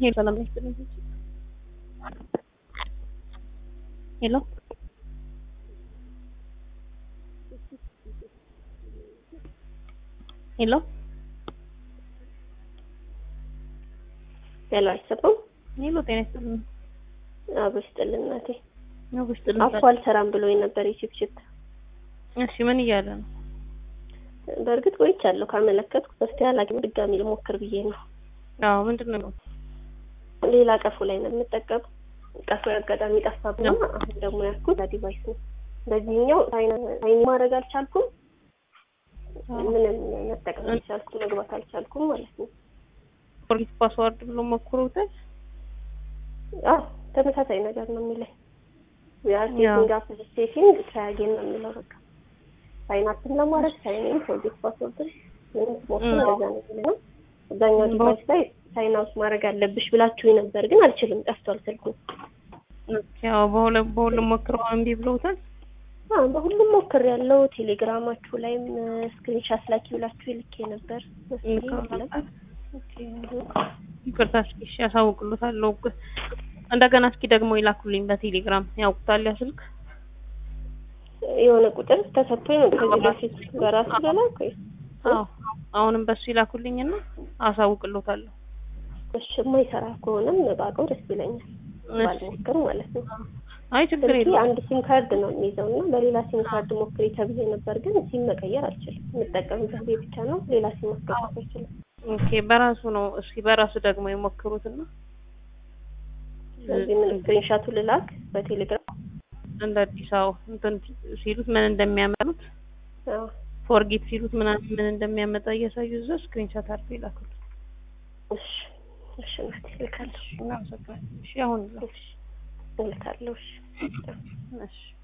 ሄሎ ሰላም ነሽ? ሄሎ ሄሎ ሄሎ አይሰማም? ሄሎ ጤና ይስጥልኝ። አብ ይስጥልን እናቴ። ነው ውስጥልኝ። አፉ አልሰራም ብሎኝ ነበር የቺፕቺፕ። እሺ ምን እያለ ነው? በእርግጥ ቆይቻለሁ ካመለከትኩ በስቲ አላግኝ ድጋሚ ልሞክር ብዬ ነው። አዎ ምንድን ነው? ሌላ ቀፎ ላይ ነው የምጠቀም። ቀፎ አጋጣሚ ጠፋብኝ። አሁን ደግሞ ያልኩት ዲቫይስ ነው። በዚህኛው ሳይን ማድረግ አልቻልኩም። ምንም መጠቀም አልቻልኩም፣ መግባት አልቻልኩም ማለት ነው። ፎርጌት ፓስዋርድ ብሎ ሞክሮታል። አዎ ተመሳሳይ ነገር ነው የሚለኝ። ያ ሴቲንግ አፕ ሴቲንግ ትራያጌን ነው የሚለው በቃ ሳይናፕን ለማድረግ ሳይን ፎርጌት ፓስወርድ ምንም ሞክር እንደዛ ነው የሚለው። አብዛኛው ዲቫይስ ላይ ሳይን አውት ማድረግ አለብሽ ብላችሁ ነበር፣ ግን አልችልም፣ ጠፍቷል ስልኩ። ያው በሁለት በሁሉም ሞክረው እምቢ ብለውታል። አዎ በሁሉም ሞክር ያለው ቴሌግራማችሁ ላይም ስክሪንሻት ላኪ ብላችሁ ልኬ ነበር። ይቅርታ እስኪ እሺ ያሳውቅሉታለሁ። እንደገና እስኪ ደግሞ ይላኩልኝ በቴሌግራም ያውቁታል ያ ስልክ የሆነ ቁጥር ተሰጥቶኝ ነው ከዚህ በፊት በራሱ በላክ ወይ? አዎ አሁንም በሱ ይላኩልኝና አሳውቅሎታለሁ። እሺ የማይሰራ ከሆነም ባውቀው ደስ ይለኛል። ባልሞክር ማለት ነው። አይ ችግር የለም። አንድ ሲም ካርድ ነው የሚይዘው እና በሌላ ሲም ካርድ ሞክሪ ተብዬ ነበር፣ ግን ሲም መቀየር አልችልም። የምጠቀምበት ቤት ብቻ ነው። ሌላ ሲም ማስገባት አይችልም። ኦኬ በራሱ ነው። እስኪ በራሱ ደግሞ የሞክሩትና ስለዚህ ምን ስክሪንሻቱ ልላክ በቴሌግራም እንደ አዲስ አበባ እንትን ሲሉት ምን እንደሚያመጡት አዎ ፎርጌት ሲሉት ምናምን ምን እንደሚያመጣ እያሳዩ እዛ ስክሪንሻት አድርገው ይላኩት። እሺ እሺ እናቴ እልካለሁ። እናመሰግናለን። እሺ አሁን እሺ እልካለሁ። እሺ እሺ